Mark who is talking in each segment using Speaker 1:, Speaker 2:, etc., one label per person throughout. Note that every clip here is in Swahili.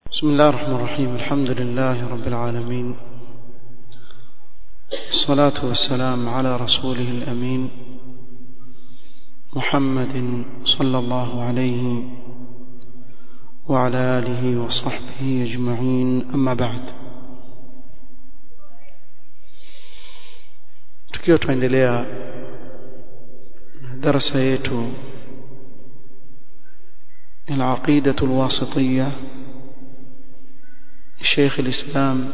Speaker 1: بسم الله الرحمن الرحيم الحمد لله رب العالمين الصلاة والسلام على رسوله الأمين محمد صلى الله عليه وعلى آله وصحبه أجمعين أما بعد tukiwa tuendelea darasa yetu العقيدة الواسطية شيخ الإسلام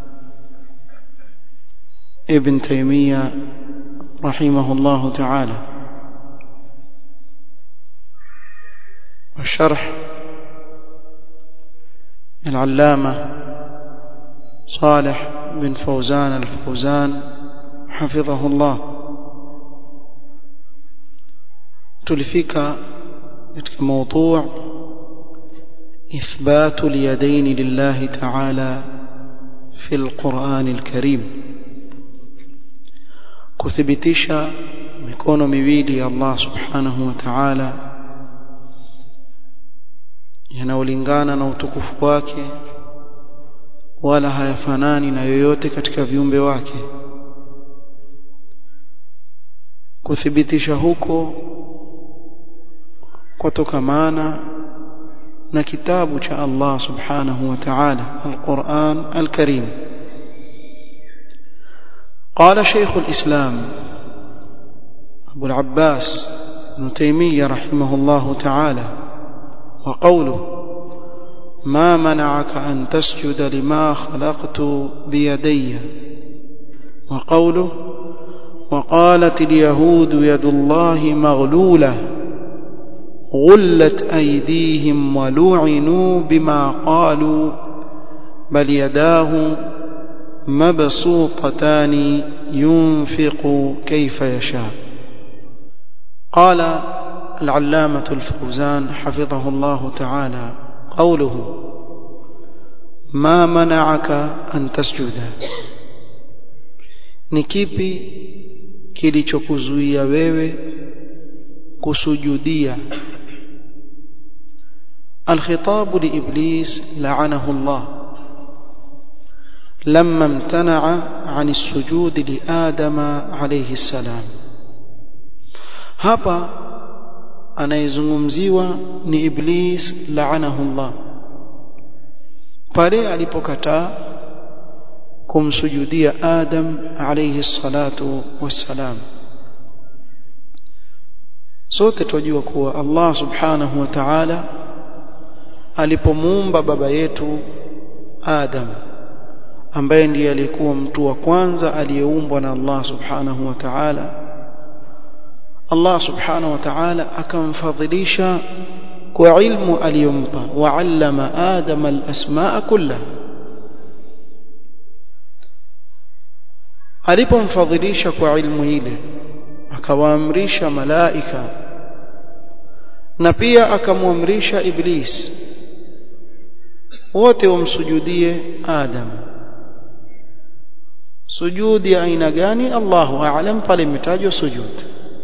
Speaker 1: ابن تيمية رحمه الله تعالى والشرح العلامة صالح بن فوزان الفوزان حفظه الله تلفك موضوع إثبات اليدين لله تعالى في القرآن الكريم kuthibitisha mikono miwili ya Allah subhanahu wa ta'ala yanayolingana na utukufu wake wala hayafanani na yoyote katika viumbe wake kuthibitisha huko kutokamana na kitabu cha Allah subhanahu wa ta'ala al-Qur'an al-Karim قال شيخ الإسلام أبو العباس ابن تيمية رحمه الله تعالى وقوله ما منعك أن تسجد لما خلقت بيدي وقوله وقالت اليهود يد الله مغلولة غلت أيديهم ولعنوا بما قالوا بل يداه مبسوطتان ينفق كيف يشاء قال العلامة الفوزان حفظه الله تعالى قوله ما منعك أن تسجد ni kipi kilichokuzuia wewe kusujudia الخطاب لإبليس لعنه الله لما امتنع عن السجود لآدم عليه السلام hapa anayezungumziwa ni iblis laanahu Allah pale alipokataa kumsujudia Adam alayhi salatu wassalam sote tunajua kuwa Allah subhanahu wa ta'ala alipomuumba baba yetu Adam ambaye ndiye alikuwa mtu wa kwanza aliyeumbwa na Allah subhanahu wa ta'ala Allah subhanahu wa ta'ala akamfadhilisha kwa ilmu aliyompa wa'allama Adam al-asmaa kullaha alipomfadhilisha kwa ilmu ile akawaamrisha malaika na pia akamwamrisha iblis wote wamsujudie Adam sujudi ya aina gani Allahu a'lam pale imetajwa sujud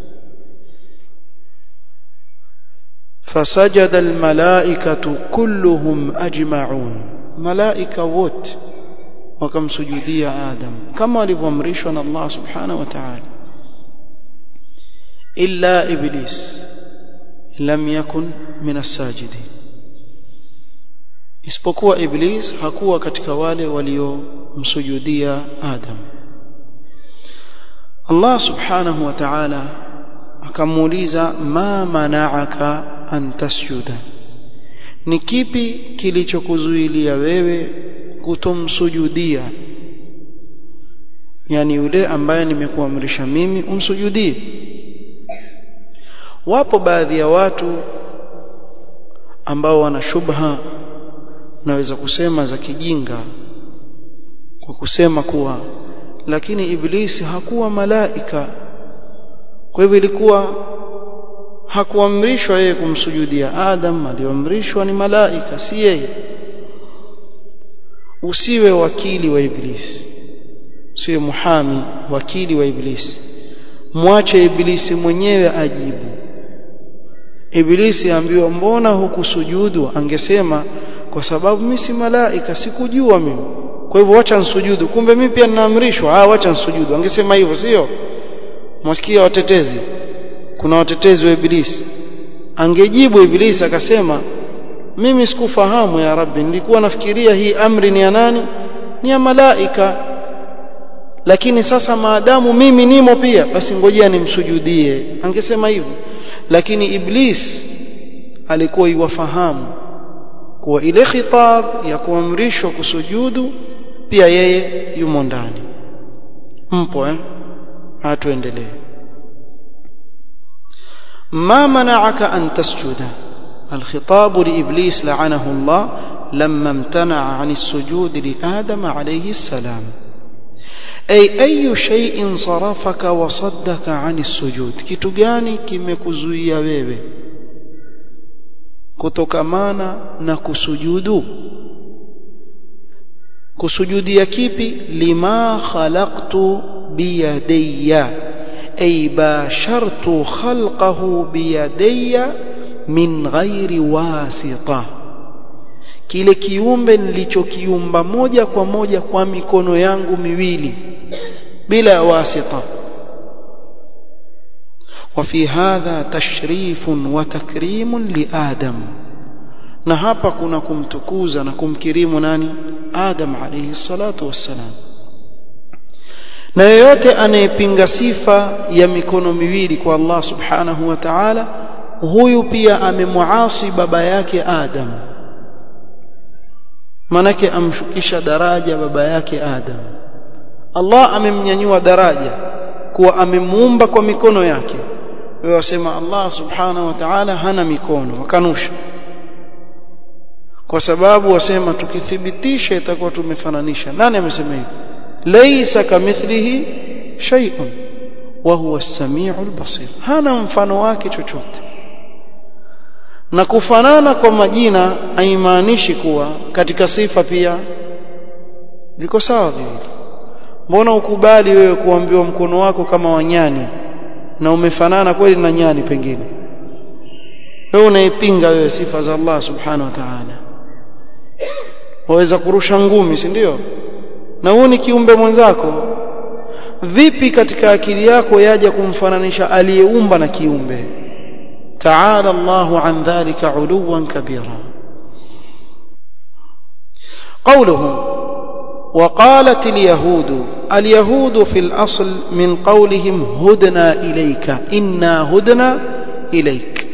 Speaker 1: fasajada almalaikatu kulluhum ajma'un malaika wote wakamsujudia Adam kama walivyoamrishwa na Allah subhanahu wa ta'ala illa iblis lam yakun min as-sajidin isipokuwa iblis hakuwa katika wale waliomsujudia Adam Allah subhanahu wa ta'ala akamuuliza ma mana'aka an tasjuda ni kipi kilichokuzuilia wewe kutomsujudia yani yule ambaye nimekuamrisha mimi umsujudie wapo baadhi ya watu ambao wana shubha naweza kusema za kijinga kwa kusema kuwa lakini iblisi hakuwa malaika kwa hivyo ilikuwa hakuamrishwa yeye kumsujudia Adam aliyoamrishwa ni malaika si yeye usiwe wakili wa iblisi usiwe muhami wakili wa iblisi mwache iblisi mwenyewe ajibu iblisi ambiwa mbona hukusujudu angesema kwa sababu mimi si malaika sikujua mimi kwa hivyo wacha nsujudu kumbe mimi pia ninaamrishwa ah wacha nsujudu angesema hivyo sio mwasikia watetezi kuna watetezi wa ibilisi angejibu ibilisi akasema mimi sikufahamu ya rabbi nilikuwa nafikiria hii amri ni ya nani ni ya malaika lakini sasa maadamu mimi nimo pia basi ngojea nimsujudie angesema hivyo lakini iblis alikuwa iwafahamu kuwa ile khitab ya kuamrishwa kusujudu pia yeye yumo ndani mpo eh hatuendelee ما منعك أن تسجد الخطاب لإبليس لعنه الله لما امتنع عن السجود لآدم عليه السلام أي أي شيء صرفك وصدك عن السجود كتغاني كمكزويا wewe kutokamana na kusujudu kusujudia kipi lima khalaqtu biyadayya ay bashartu khalqahu biyadayya min ghairi wasita kile kiumbe nilichokiumba moja kwa moja kwa mikono yangu miwili bila wasita وفي هذا تشريف وتكريم لآدم na hapa kuna kumtukuza na kumkirimu nani Adam alayhi salatu wassalam na yeyote anayepinga sifa ya mikono miwili kwa Allah subhanahu wa ta'ala huyu pia amemuasi baba yake Adam manake amshukisha daraja baba yake Adam Allah amemnyanyua daraja kuwa amemuumba kwa mikono yake wewe wasema Allah subhanahu wa ta'ala hana mikono wakanusha kwa sababu wasema tukithibitisha itakuwa tumefananisha nani amesema hivi laysa kamithlihi shay'un wa huwa as-sami'ul basir hana mfano wake chochote na kufanana kwa majina haimaanishi kuwa katika sifa pia viko sawa viwili mbona ukubali wewe kuambiwa mkono wako kama wanyani na umefanana kweli na nyani pengine wewe unaipinga wewe sifa za Allah subhanahu wa ta'ala waweza kurusha ngumi si ndio na huu ni kiumbe mwenzako vipi katika akili yako yaja kumfananisha aliyeumba na kiumbe تعالى الله عن ذلك علوا كبيرا قوله وقالت اليهود اليهود في الأصل من قولهم هدنا إليك إنا هدنا إليك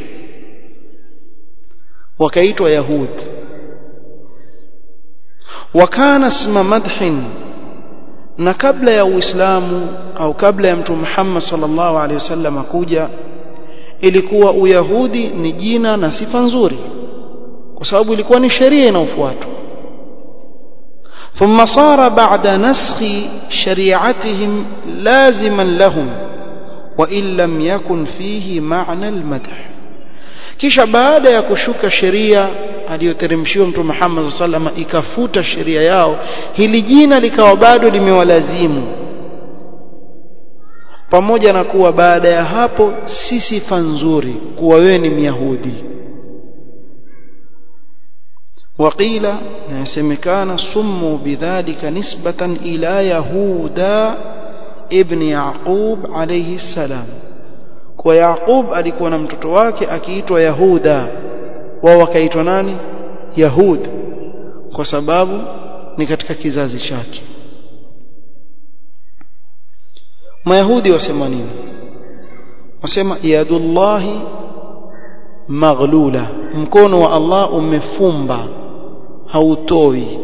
Speaker 1: وكيت يهود وكان اسم مدح na kabla ya uislamu au kabla ya mtume Muhammad sallallahu alaihi wasallam kuja ilikuwa uyahudi ni jina na sifa nzuri kwa sababu ilikuwa ni sheria inayofuatwa ثم صار بعد نسخ شريعتهم لازما لهم وإن لم يكن فيه معنى المدح kisha baada ya kushuka sheria aliyoteremshiwa mtume Muhammad sallallahu ikafuta sheria yao hili jina likawa bado limewalazimu pamoja na kuwa baada ya hapo si sifa nzuri kuwa wewe ni myahudi وقيل يسمكان سموا بذلك نسبة إلى يهودا ابن يعقوب عليه السلام kwa Yaqub alikuwa na mtoto wake akiitwa Yahuda wao wakaitwa nani Yahud kwa sababu ni katika kizazi chake Mayahudi wasema nini wasema yadullahi maghlula mkono wa Allah umefumba hautoi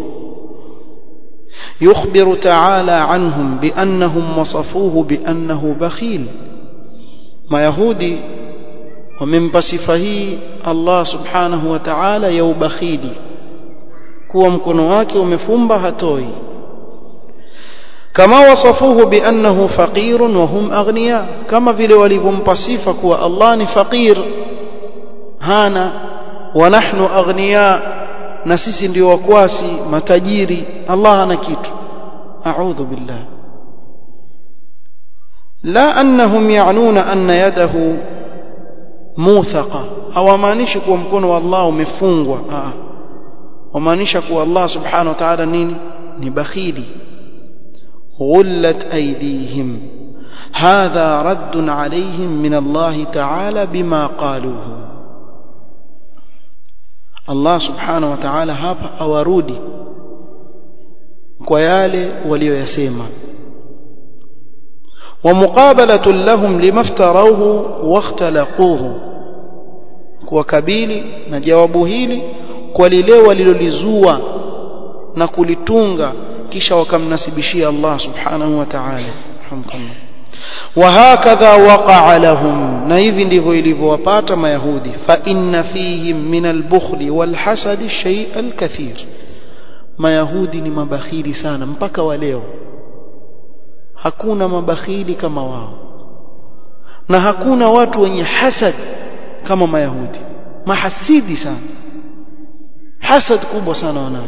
Speaker 1: يخبر تعالى عنهم بأنهم وصفوه بأنه بخيل mayahudi wamempa sifa hii Allah subhanahu wa ta'ala ya ubakhili kuwa mkono wake umefumba hatoi kama wasafuhu biannahu faqirun wa hum aghniya kama vile walivyompa sifa kuwa Allah ni faqir hana wa nahnu aghniya na sisi ndio wakwasi matajiri Allah hana kitu a'udhu billah لا أنهم يعنون أن يده موثقة hawamaanishi kuwa mkono wa Allah umefungwa wamaanisha kuwa Allah subhanahu wa ta'ala nini ni bakhili غلت أيديهم هذا رد عليهم من الله تعالى بما قالوه الله سبحانه وتعالى hapa awarudi kwa yale walioyasema ومقابلة لهم لما افتروه واختلقوه kuwakabili na jawabu hili kwa lile walilolizua na kulitunga kisha wakamnasibishia Allah subhanahu wa ta'ala hamdulillah وهكذا وقع لهم na hivi ndivyo ilivyowapata mayahudi fa inna fihim min al-bukhl wal-hasad shay al-kathir mayahudi ni mabakhili sana mpaka wa leo hakuna mabakhili kama wao na hakuna watu wenye hasad kama mayahudi mahasidi sana hasad kubwa sana wanayo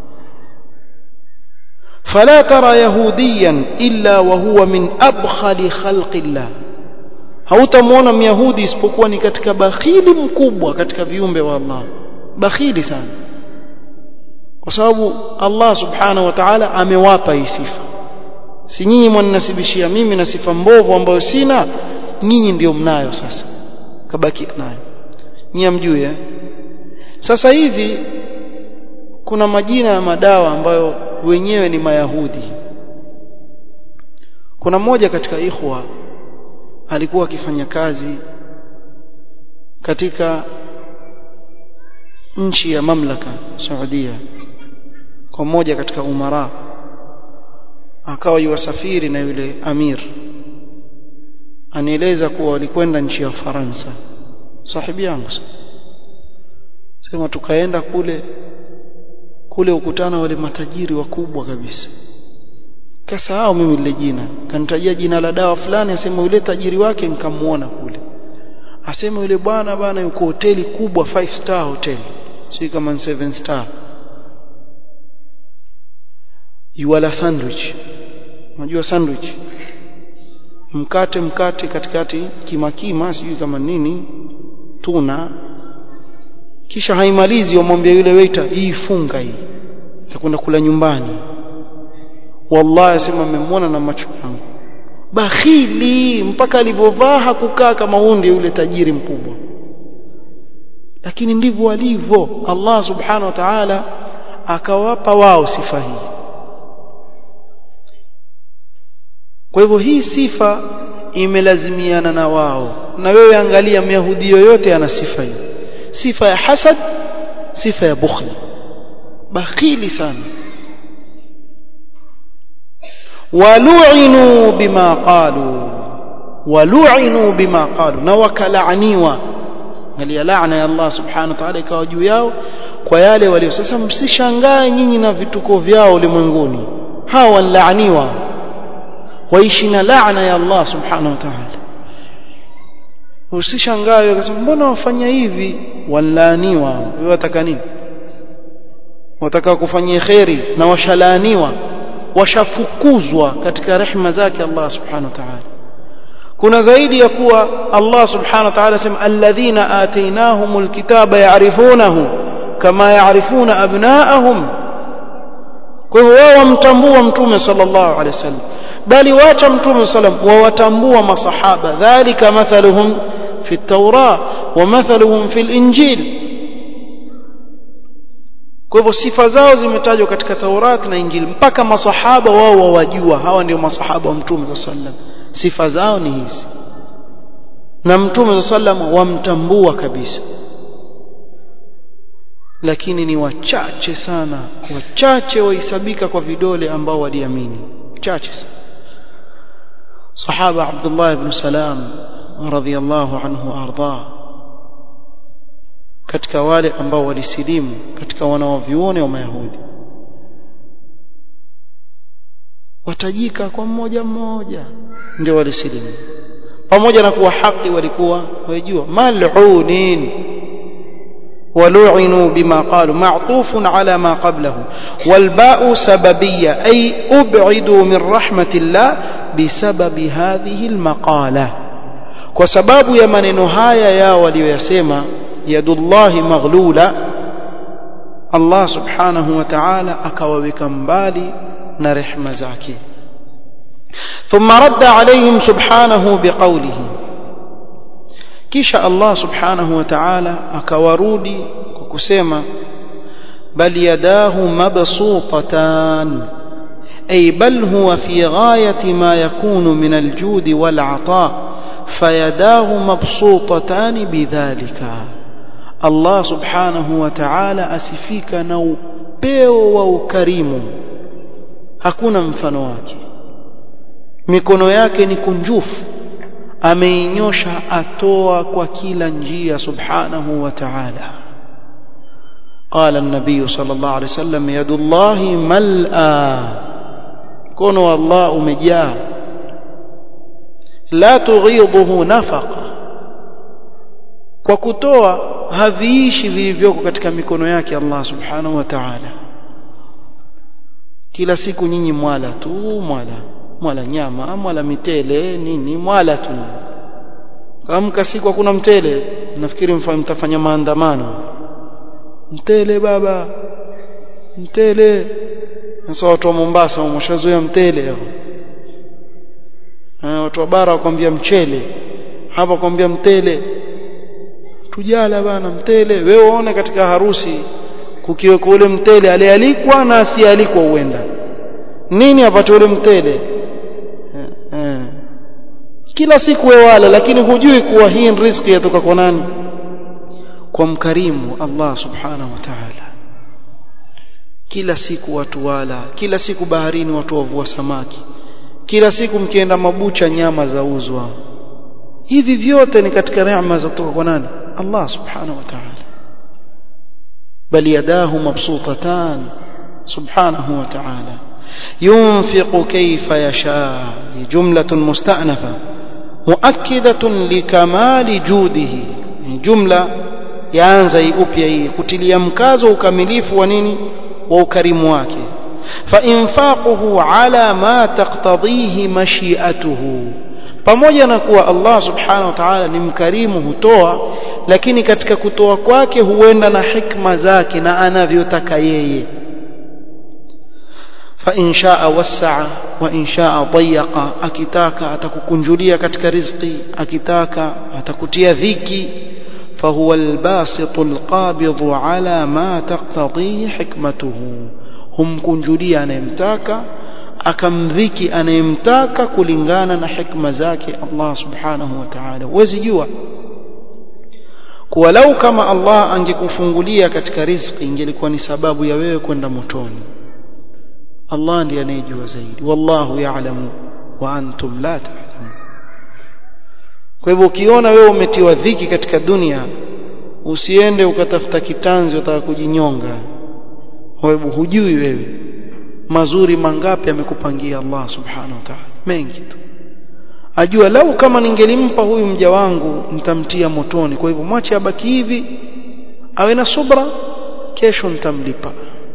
Speaker 1: فلا ترى يهوديا إلا وهو من أبخل خلق الله hautamwona myahudi isipokuwa ni katika bakhili mkubwa katika viumbe wa Allah bakhili sana kwa sababu Allah subhanahu wa ta'ala amewapa hii sifa si nyinyi mwaninasibishia mimi na sifa mbovu ambayo sina nyinyi ndio mnayo sasa kabaki nayo nyinyi mjue eh? sasa hivi kuna majina ya madawa ambayo wenyewe ni mayahudi kuna mmoja katika ikhwa alikuwa akifanya kazi katika nchi ya mamlaka Saudia kwa mmoja katika umara akawa yuwasafiri na yule amir anieleza kuwa walikwenda nchi ya Faransa sahibi yangu sema tukaenda kule kule ukutana wale matajiri wakubwa kabisa kasahau mimi lile jina kanitajia jina la dawa fulani asema yule tajiri wake nikamuona kule asema yule bwana bwana yuko hoteli kubwa five star hotel si kama ni seven star yuala sandwich unajua sandwich mkate mkate katikati kimakima sijui kama nini tuna kisha haimalizi wamwambia yule waiter hii funga hii takwenda kula nyumbani wallahi asema amemwona na macho yangu bakhili mpaka alivyovaa hakukaa kama hundi yule tajiri mkubwa lakini ndivyo walivyo Allah subhanahu wa ta'ala akawapa wao sifa hii kwa hivyo hii sifa imelazimiana na wao na wewe angalia myahudi yoyote ana sifa hii sifa ya hasad sifa ya bukhli bakhili sana walu'inu bima qalu walu'inu bima qalu na wakalaaniwa angalia laana ya Allah subhanahu wa ta'ala ikawa juu yao kwa yale walio sasa msishangae nyinyi na vituko vyao ulimwenguni hawa wanlaaniwa waishi na laana ya Allah subhanahu wa ta'ala usishangae ukasema mbona wafanya hivi walaaniwa wewe wataka nini wataka kufanyia kheri na washalaaniwa washafukuzwa katika rehema zake Allah subhanahu wa ta'ala kuna zaidi ya kuwa Allah subhanahu wa ta'ala sema alladhina atainahumul kitaba ya'rifunahu kama ya'rifuna abna'ahum kwa hivyo wao wamtambua mtume sallallahu alaihi wasallam bali wacha mtume sallam wawatambua masahaba dhalika mathaluhum fi at-taura wa mathaluhum fi al-injil kwa hivyo sifa zao zimetajwa katika Taurat na Injili mpaka masahaba wao wawajua hawa ndio masahaba wa mtume sallam sifa zao ni hizi na mtume sallam wamtambua kabisa lakini ni wachache sana wachache wahesabika kwa vidole ambao waliamini chache sana صحابة عبد الله بن سلام رضي الله عنه وأرضاه katika wale ambao walisilimu katika wanaovione wa mayahudi watajika kwa mmoja mmoja ndio walisilimu pamoja na kuwa haki walikuwa wajua mal'unin ولعنوا بما قالوا معطوف على ما قبله والباء سببية أي أبعدوا من رحمة الله بسبب هذه المقالة وسباب يمن نهاية يا وليسيما يد الله مغلولة Allah subhanahu wa ta'ala akawaweka mbali na rehma zake ثم رد عليهم سبحانه بقوله kisha Allah subhanahu wa ta'ala akawarudi kwa kusema bal yadahu mabsutatan ay bal huwa fi ghayati ma yakunu min aljud wal ata fayadahu mabsutatan bidhalika Allah subhanahu wa ta'ala asifika na upeo wa ukarimu hakuna mfano wake mikono yake ni kunjufu ameinyosha atoa kwa kila njia subhanahu wa ta'ala قال النبي صلى الله عليه وسلم يد الله ملأى كون الله مجاه لا تغيضه نفقه kwa kutoa haviishi vilivyoko katika mikono yake Allah subhanahu wa ta'ala kila siku nyinyi mwala tu mwala mwala nyama mwala mitele nini mwala tu kamka siku hakuna mtele nafikiri mtafanya maandamano mtele baba mtele sasa watu wa Mombasa wameshazoea mtele hao watu wa bara wakwambia mchele hapa wakwambia mtele tujala bana mtele wewe uone katika harusi kukiweka ule mtele alialikwa na asialikwa uenda nini apate ule mtele kila siku wewe wala lakini hujui kuwa hii riziki yatoka kwa nani kwa mkarimu Allah subhanahu wa ta'ala kila siku watu wala kila siku baharini watu wavua samaki kila siku mkienda mabucha nyama za uzwa hivi vyote ni katika neema za kutoka kwa nani Allah subhanahu wa ta'ala bal yadahu mabsutatan subhanahu wa ta'ala ينفق كيف يشاء جملة مستأنفة مؤكدة لكمال جوده جملة yaanza upya hii kutilia mkazo ukamilifu wa nini wa ukarimu wake فإنفاقه على ما تقتضيه مشيئته pamoja na kuwa Allah subhanahu wa ta'ala ni mkarimu hutoa lakini katika kutoa kwake huenda na hikma zake na anavyotaka yeye فإن شاء وسع وإن شاء ضيق akitaka atakukunjulia katika riziki akitaka atakutia dhiki فهو الباسط القابض على ما تقتضيه حكمته humkunjulia anayemtaka akamdhiki anayemtaka kulingana na hikma zake Allah subhanahu wa ta'ala huwezi jua kuwa lau kama Allah angekufungulia katika riziki ingelikuwa ni sababu ya wewe kwenda motoni Allah ndiye anayejua zaidi wallahu ya'lamu wa antum la ta'lamun kwa hivyo ukiona wewe umetiwa dhiki katika dunia usiende ukatafuta kitanzi utaka kujinyonga wewe hujui wewe mazuri mangapi amekupangia Allah subhanahu wa ta'ala mengi tu ajua lau kama ningelimpa huyu mja wangu nitamtia motoni kwa hivyo mwache abaki hivi awe na subra kesho nitamlipa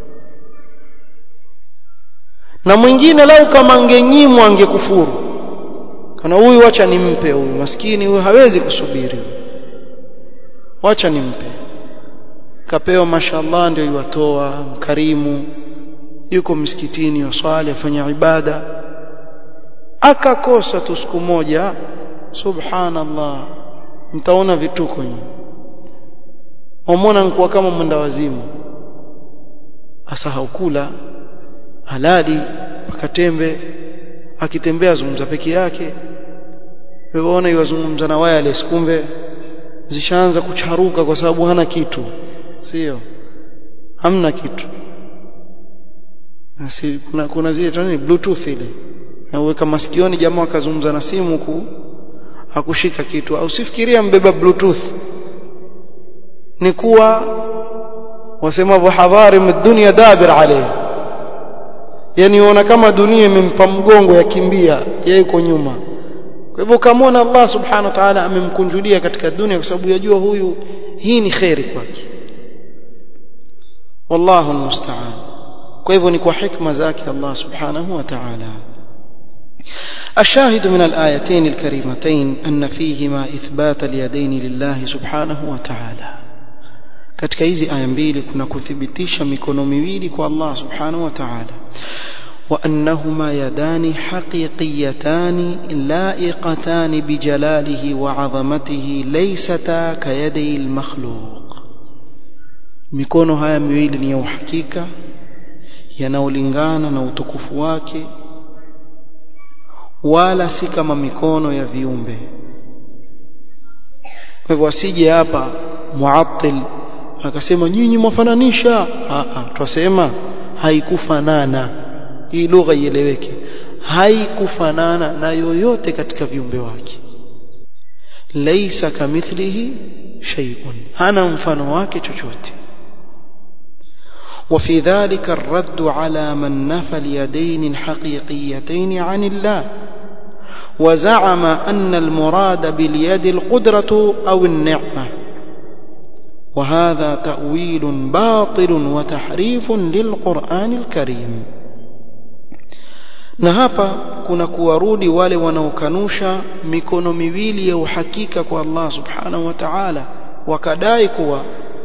Speaker 1: na mwingine lau kama angenyimwa angekufuru kana huyu acha nimpe huyu maskini huyu hawezi kusubiri wacha nimpe kapewa mashallah ndio iwatoa mkarimu yuko msikitini waswali afanya ibada akakosa tu siku moja subhanallah mtaona vituko nyinyi wamwona nkuwa kama mwenda wazimu asahau kula halali akatembe akitembea zungumza peke yake wewe iwazungumza na wireless kumbe zishaanza kucharuka kwa sababu hana kitu sio hamna kitu si kuna kuna zile tani bluetooth ile na uweka masikioni jamaa akazungumza na simu ku hakushika kitu au sifikiria mbeba bluetooth ni kuwa wasemavyo hadhari dunia dabir alayhi yani uona kama dunia imempa mgongo yakimbia yeye yuko nyuma kwa hivyo kamwona Allah subhanahu wa ta'ala amemkunjulia katika dunia kwa sababu yajua huyu hii ni khairi kwake wallahu almusta'an kwa hivyo ni kwa hikma zake Allah subhanahu wa ta'ala الشاهد من الآيتين الكريمتين أن فيهما إثبات اليدين لله سبحانه وتعالى katika hizi aya mbili kuna kuthibitisha mikono miwili kwa Allah subhanahu wa ta'ala وأنهما يدان حقيقيتان لائقتان بجلاله وعظمته ليستا كيدي المخلوق mikono haya miwili ni ya uhakika yanaolingana na utukufu wake wala si kama mikono ya viumbe kwa hivyo asije hapa muattil akasema nyinyi mwafananisha twasema haikufanana hii lugha ieleweke haikufanana na yoyote katika viumbe wake laisa kamithlihi shay'un hana mfano wake chochote وفي ذلك الرد على من نفى اليدين الحقيقيتين عن الله وزعم أن المراد باليد القدرة أو النعمة وهذا تأويل باطل وتحريف للقرآن الكريم na hapa kuna kuwarudi wale wanaokanusha mikono miwili ya uhakika kwa Allah subhanahu wa ta'ala wakadai kuwa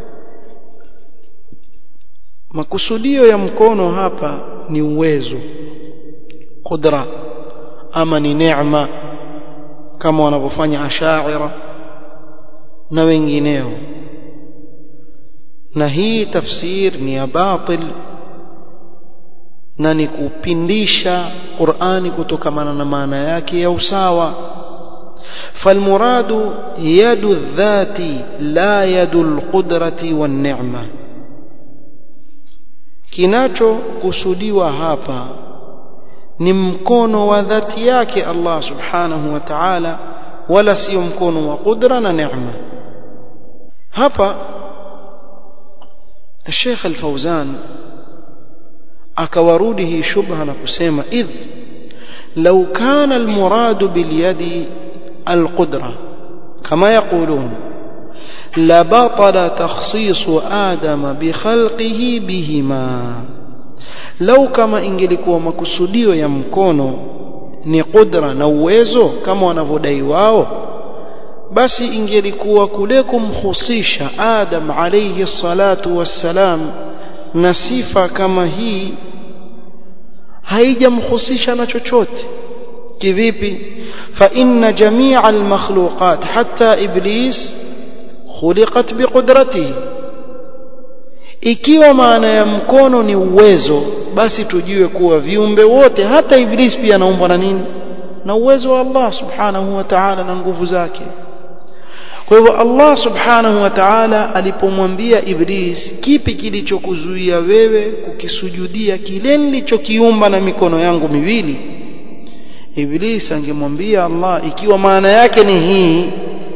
Speaker 1: makusudio ya mkono hapa ni uwezo qudra ama ni neema kama wanavyofanya ashaira na wengineo na hii tafsir ni ya batil na ni kupindisha Qur'ani kutokamana na maana yake ya usawa فالمراد يد الذات لا يد القدرة والنعمة kinachokusudiwa hapa ni mkono wa dhati yake Allah subhanahu wa ta'ala wala sio mkono wa qudra na neema hapa Sheikh Al-Fauzan akawarudi hii shubha na kusema idh law kana almurad bilyadi alqudra kama yaqulun la batala takhsis adam bikhalqihi bihima law kama ingelikuwa makusudio ya mkono ni qudra na uwezo kama wanavyodai wao basi ingelikuwa kule kumhusisha adam alayhi salatu wassalam na sifa kama hii haijamhusisha na chochote kivipi fa inna jamia almakhluqat hatta iblis khuliqat biqudratihi ikiwa maana ya mkono ni uwezo basi tujue kuwa viumbe wote hata iblis pia anaumbwa na nini na uwezo wa Allah subhanahu wa ta'ala na nguvu zake kwa hivyo Allah subhanahu wa ta'ala alipomwambia Iblis kipi kilichokuzuia wewe kukisujudia kile nilichokiumba na mikono yangu miwili Iblis angemwambia Allah ikiwa maana yake ni hii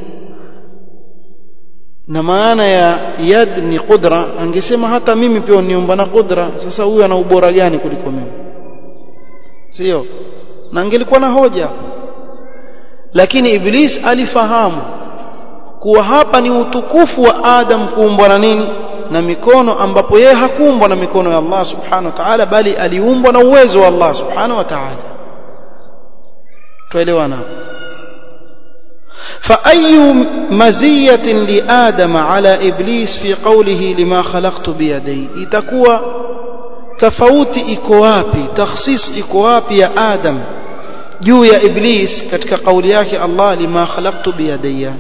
Speaker 1: na maana ya yad ni qudra angesema hata mimi pia niomba na qudra sasa huyu ana ubora gani kuliko mimi sio na angelikuwa na hoja lakini Iblis alifahamu kuwa hapa ni utukufu wa Adam kuumbwa na nini na mikono ambapo yeye hakuumbwa na mikono ya Allah subhanahu wa ta'ala bali aliumbwa na uwezo wa Allah subhanahu wa ta'ala tuelewana فأي مزية لآدم على إبليس في قوله لما خلقت بيدي itakuwa tofauti iko wapi takhsis iko wapi ya Adam juu ya Iblis katika kauli yake Allah lima khalaqtu biyadayya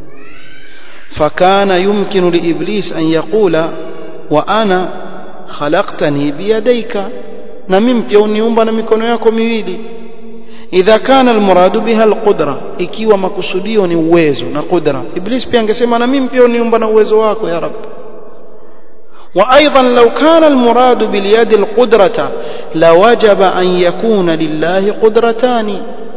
Speaker 1: فكان يمكن لإبليس أن يقول وأنا خلقتني بيديك نمم بيونيومبا نمكونو yako miwili idha kana almuradu biha alqudra ikiwa makusudio ni uwezo na qudra iblis pia angesema na mimi pia uniumba na uwezo wako ya rab وايضا لو كان المراد باليد القدره لوجب ان يكون لله قدرتان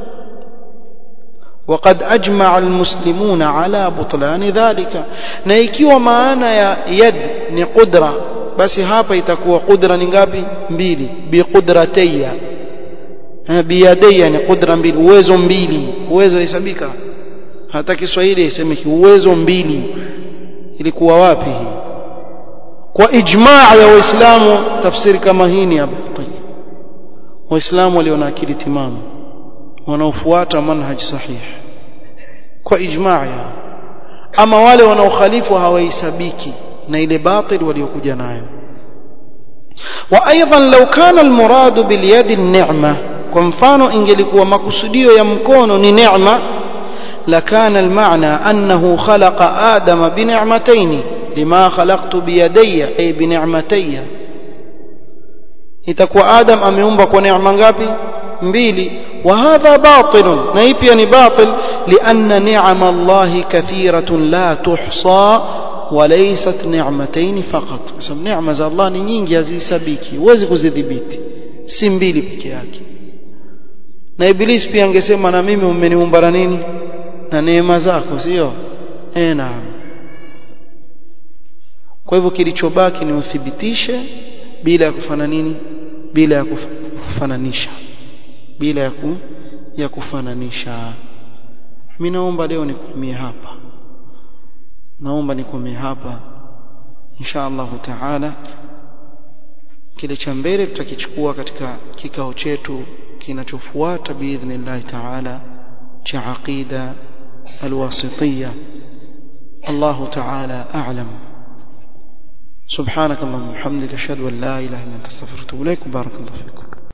Speaker 1: وقد أجمع المسلمون على بطلان ذلك na ikiwa maana ya yad ni qudra basi hapa itakuwa qudra ni ngapi mbili biqudratayya biyadayya ni qudra mbili uwezo mbili uwezo hesabika hata Kiswahili isemeki uwezo mbili ilikuwa wapi hii kwa ijmaa ya waislamu tafsiri kama hii ni hapa waislamu walio na akili timamu wanaofuata manhaj sahih kwa ijmaa ya ama wale wanaokhalifu hawahesabiki na ile batil waliokuja nayo وايضا لو كان المراد باليد النعمه kwa mfano ingelikuwa makusudio ya mkono ni neema lakana almaana annahu khalaqa adama binicmatayn lima khalaqtu biyadayya ay binicmatayya itakuwa adam ameumba kwa neema ngapi mbili وهذا باطل na hii pia ni batil لان نعم الله كثيره لا تحصى وليست نعمتين فقط بس neema za Allah ni nyingi hazisabiki huwezi kuzidhibiti si mbili peke yake na iblis pia angesema na mimi umeniumba na nini na neema zako sio eh naam kwa hivyo kilichobaki ni uthibitishe bila ya kufana nini bila ya kufananisha bila ya ku, ya kufananisha mimi naomba leo nikomie hapa naomba nikomie hapa insha Allah taala kile cha mbele tutakichukua katika kikao chetu kinachofuata biidhnillah taala cha aqida alwasitiyya الله تعالى أعلم سبحانك اللهم وبحمدك أشهد أن لا إله إلا أنت استغفرك وأتوب إليك وبارك الله فيكم